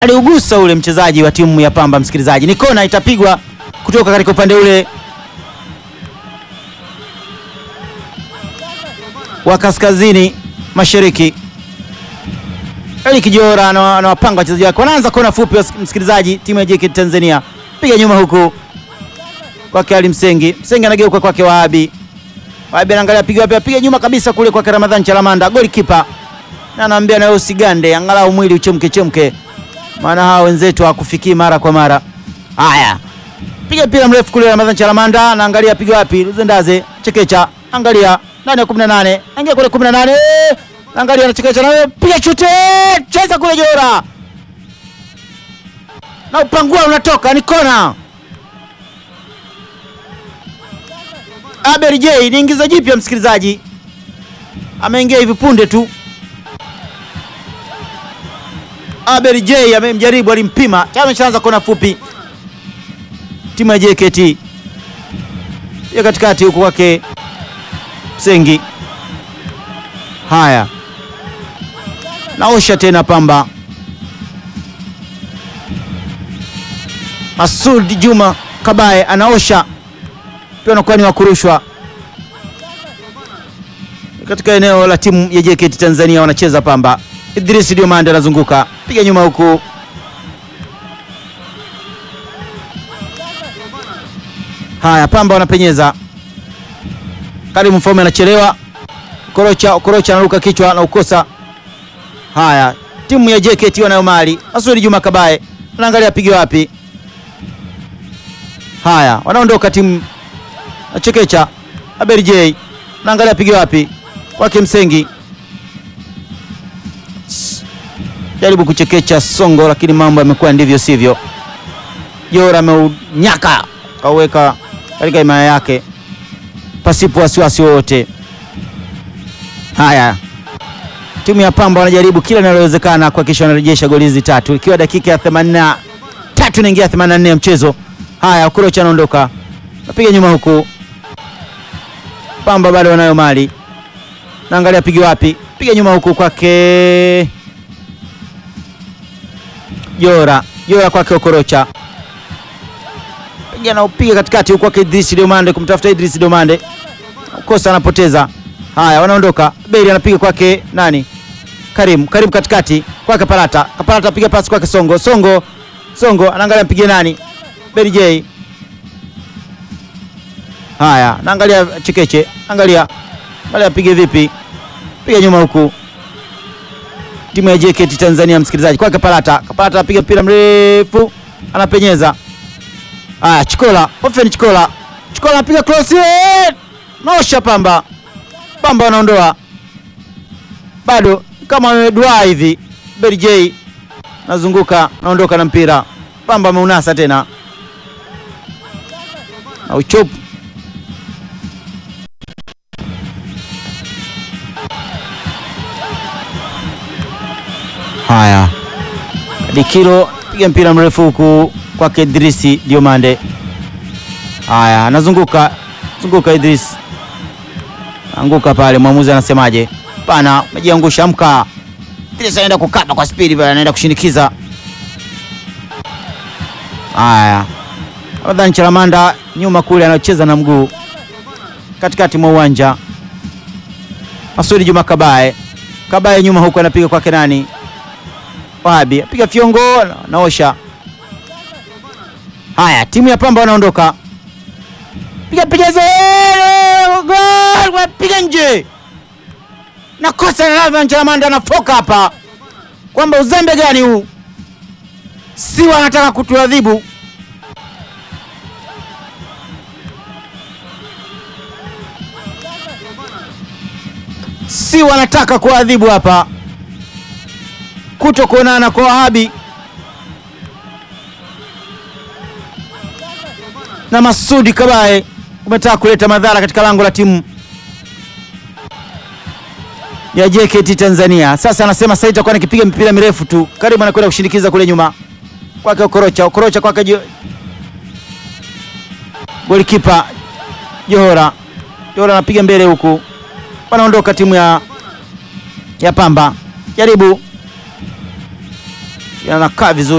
aliugusa ule mchezaji wa timu ya Pamba. Msikilizaji, ni kona itapigwa kutoka katika upande ule wa kaskazini mashariki. Eli Kijora anawapanga wachezaji wake, wanaanza kona fupi. Msikilizaji, timu ya JKT Tanzania piga nyuma huku kwake Ali Msengi, Msengi anageuka kwake Wahabi, Wahabi anaangalia piga wapi, piga nyuma kabisa kule kwake Ramadhani Chalamanda, goli kipa na anaambia nawe usigande, angalau mwili uchemke chemke, maana hawa wenzetu hawakufikii mara kwa mara. Haya, piga mpira mrefu kule, Ramadhani Chalamanda anaangalia piga wapi, Luzendaze Chekecha, angalia ndani ya 18, angalia kule 18, angalia na Chekecha, nawe piga chute, cheza kule Jora na upangua unatoka, ni kona. Abel J ni ingiza jipya, msikilizaji, ameingia hivi punde tu. Abel J amemjaribu, alimpima tayari, ameshaanza kona fupi. Timu ya JKT ya katikati huko kwake Msengi. Haya, naosha tena Pamba. Masud Juma Kabaye anaosha pia, anakuwa ni wakurushwa katika eneo la timu ya JKT Tanzania, wanacheza Pamba. Idris Diomande anazunguka piga nyuma huku, haya Pamba wanapenyeza. Karim Mfaume anachelewa, Korocha Korocha anaruka kichwa na ukosa. Haya, timu ya JKT wanayo mali. Masudi Juma Kabaye anaangalia piga wapi. Haya, wanaondoka timu na Chekecha. Abel J anaangalia piga wapi kwake Msengi jaribu kuchekecha Songo, lakini mambo yamekuwa ndivyo sivyo. Jora ameunyaka kauweka katika himaya yake pasipo wasiwasi wowote. Haya, timu ya Pamba wanajaribu kila linalowezekana kuhakikisha wanarejesha goli hizi tatu, ikiwa dakika ya 83 inaingia 84 ya mchezo. Haya, Okorocha anaondoka, napiga nyuma huku, Pamba bado wanayo mali, naangalia piga wapi, piga nyuma huku kwake Jora Jora kwake Okorocha piga na upiga katikati huko kwake Idris Diomande kumtafuta Idris Diomande kosa, anapoteza. Haya, wanaondoka. Beli anapiga kwake nani? Karim Karim katikati kwake Parata Parata apiga pasi kwake Songo Songo Songo anaangalia mpige nani? Beli J. Haya, naangalia Chekeche, angalia angalia apige vipi, piga nyuma huku timu ya JKT Tanzania, msikilizaji, kwake Kapalata. Kapalata anapiga mpira mrefu, anapenyeza. Haya, Chikola Ofen, Chikola Chikola anapiga cross, naosha Pamba. Pamba wanaondoa bado kama wamedua hivi. Beri J nazunguka, naondoka na mpira. Pamba ameunasa tena na uchopu Haya, Dikilo piga mpira mrefu huku kwake Idrisi Diomande. Haya, anazunguka zunguka, Idris anguka pale. Mwamuzi anasemaje? Pana, umejiangusha, amka. Idris anaenda kukaba kwa spidi pale, anaenda kushinikiza. Haya, Ramadhani Chalamanda nyuma kule, anacheza na mguu katikati mwa uwanja. Masudi Juma Kabaye, Kabaye nyuma huku, anapiga kwake nani? Wahabi apiga fiongo naosha. Haya, timu ya Pamba wanaondoka, piga piga gol, piga nje na kosa la Ramadhani Chalamanda anafoka hapa, kwamba uzembe gani huu? Si wanataka kutuadhibu si wanataka kuadhibu hapa kuto kuonana kwa Wahabi na Masudi Kabaye umetaka kuleta madhara katika lango la timu ya JKT Tanzania. Sasa anasema sasa itakuwa nikipiga mipira mirefu tu, karibu anakwenda kushindikiza kule nyuma kwake Okorocha, Okorocha kwake golikipa Johora, Johora anapiga mbele huku, wanaondoka timu ya, ya Pamba, jaribu anakaa vizuri.